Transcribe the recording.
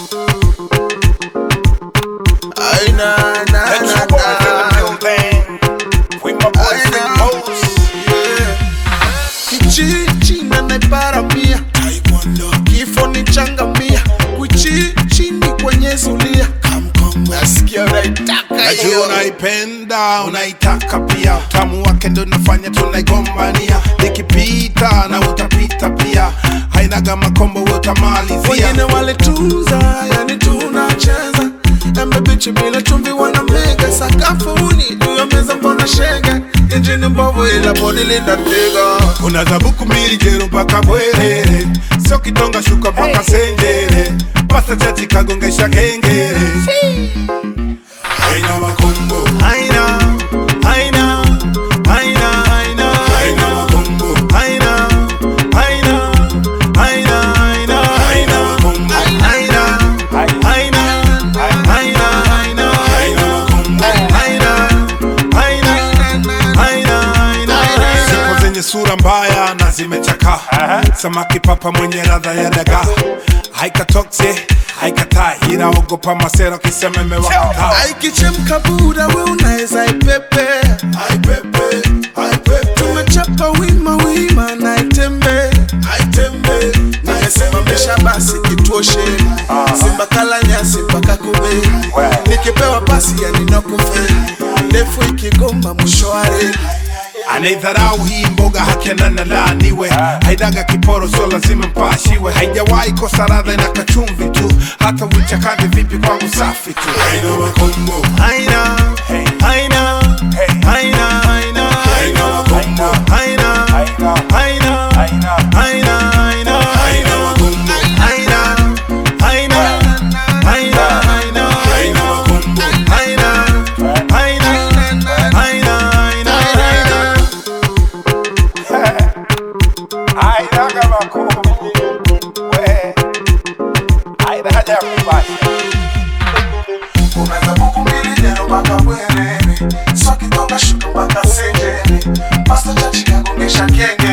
Aina, na, That's na, your boy in the na. building. With my boy Aina. Big Pose. Kichichi na naiparamia kifo ni changamia kuchichini kwenye zulia nasikia unaitaka Najua hiyo unaipenda unaitaka pia, utamu wake ndo nafanya tunaigombania, nikipita na utapita pia, hainaga makombo we utamalizia. wengine walitunza yani tunacheza embe bichi bila chumvi wana mega sakafuni juu ya meza mbona shega injini mbovu ila bodi linatega Kuna zabuku mbili jero mpaka Bwerere, sio kitonga shuka mpaka Senjere, pasta chachi kagongesha kengere. Haina makombo, aina aina aina aina haina makombo, aina aina aina aina haina makombo, aina aina aina aina haina makombo. Siku zenye sura mbaya na zimechakaa, samaki papa mwenye radha ya dagaa, haikatokse haikatai, inaogopa masera kisema imewakataa. aikichemka buda we unaweza ipepe Aipepe, aipepe, tumechapa wima wima na itembe aitembe, nimesimamisha basi kituoshe simba kala nyasi mpaka kube nikipewa pasi yaninokufe ndefu ikigomba mwisho wa reli anaidharau hii mboga hakena na laaniwe, haidaga kiporo sio lazima mpashiwe, haijawahi kosa radha ina kachumvi tu, hata uichakande vipi kwangu safi tu. Haina makombo, aina aina aina aina haina makombo, aina aina aina aina haina makombo, aina aina aina aina haina makombo. aina aina aina aina Hainaga makombo, we, hainaga kubali. unaweza buku mbili jero mpaka bwerere soki toka shuka mpaka senjere pasta chachi kagongesha kenge